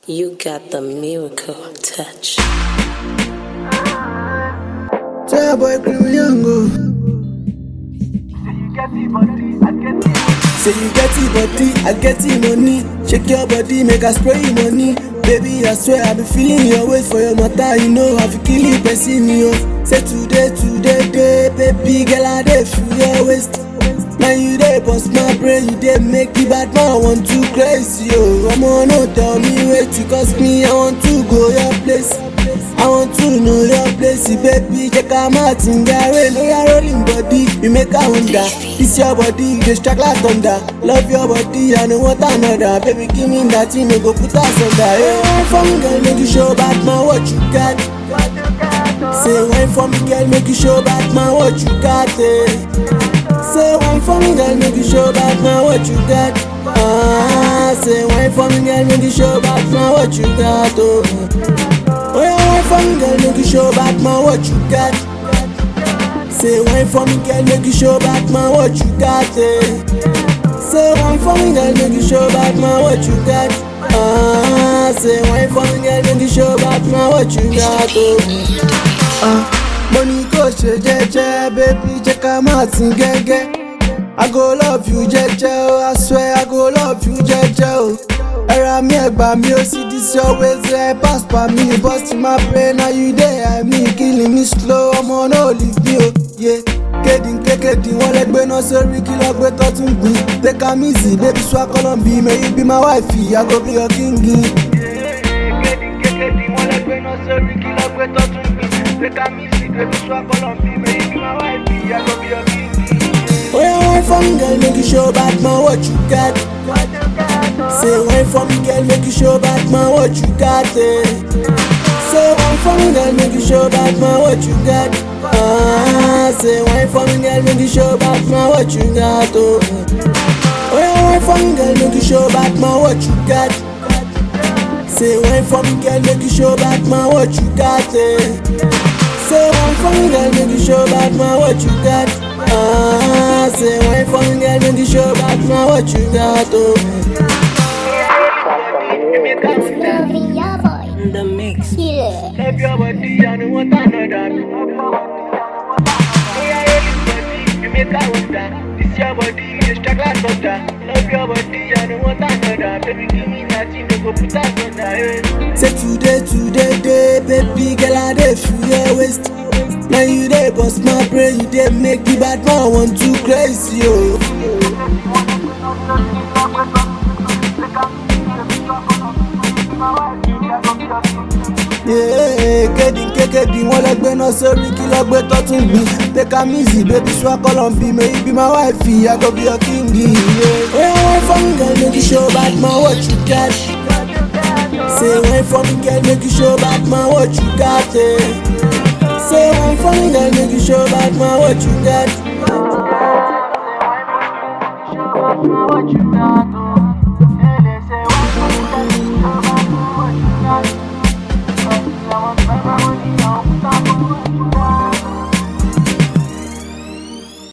You got the miracle touch. Tell boy cream young Say you get it body, I get it money. Shake your body, make I spray you money. Baby, I swear I be feeling your weight for your matter. You know I feel killing person yo. Say today, today, day, baby girl I dey feel your waist. Now you dey bust my brain, you dey make the bad man want to crazy yo. Omo no tell me wait to cost me, I want to go your place. I want to know your place, baby. Check out my tingare, no your rolling body. You make a wonder. This your body, you dey strike like thunder. Love your body, I know what another. Baby, give me that, you know go put us under. Hey, wine for me, girl, make you show back man what you got. Say wine for me, girl, make you show back man what you got. Eh. Say wine for me, girl, make you show back man what you got. Ah, say wine for me, girl, make you show back man what you got. Oh. Oh yeah, wine for me, girl, make you show back man what you got. Say wine for me, girl, make you show back man what you got. Eh. Say wine for me, girl, make you show back man what you got. Ah, say wine for me, girl, make you show back man what you got. Oh. Ah, money go ṣe jẹ́jẹ́, baby, jẹ́ ká máa tin gẹ́gẹ́. I go love you jẹ́jẹ́ o, I swear I go love you jẹ́jẹ́ o. Ẹ̀rà mi ẹ̀gbà mi ó sì dis your ways ẹ̀ pass pa mi burst my brain na you dey eye me killing me slow ọmọ náà leave me o. Yeah. Kéde kékeré wọn lẹ gbé náà sórí kí lọ gbé tọ́tún gbìn. Take am easy baby swa Colombi may you be my wife I go be your king. Oh yeah, wine for me girl make you show back man what you got. Say wine for me girl make you show back man what you got. Eh. Say wine for me girl make you show back man what you got. Ah, say wine for me girl make you show back man what you got. Oh, oh yeah, wine for me girl make you show back man what you got. Say wine for me girl make you show back man what you got. Eh. Say wine for me girl make you show back man what you got. Ah, say wine for me girl make you show back man what you got. Oh. The mix. Love your body, I know what another. Oh yeah, everybody, you make a wonder. This your body, you strike like thunder. Love your body, I know what another. Baby, give me that, you know go put that under. eh. Say today, today, day, baby girl, I dey feel your waist. Now you dey bust my brain, you dey make the bad man want to crazy, yo. Yeah, kéde kékeré wọn lẹ gbé náà sórí kí lọ gbé tọ́tún gbìn. Take am easy, baby, swa Colombi, may you be my wife, I go be your king. Yeah, oh yeah, wine for me, girl, make you show back man what you got. Say wine for me, girl, make you show back man what you got. Eh. Say wine for me, girl, make you show back man what you got. What you got, oh.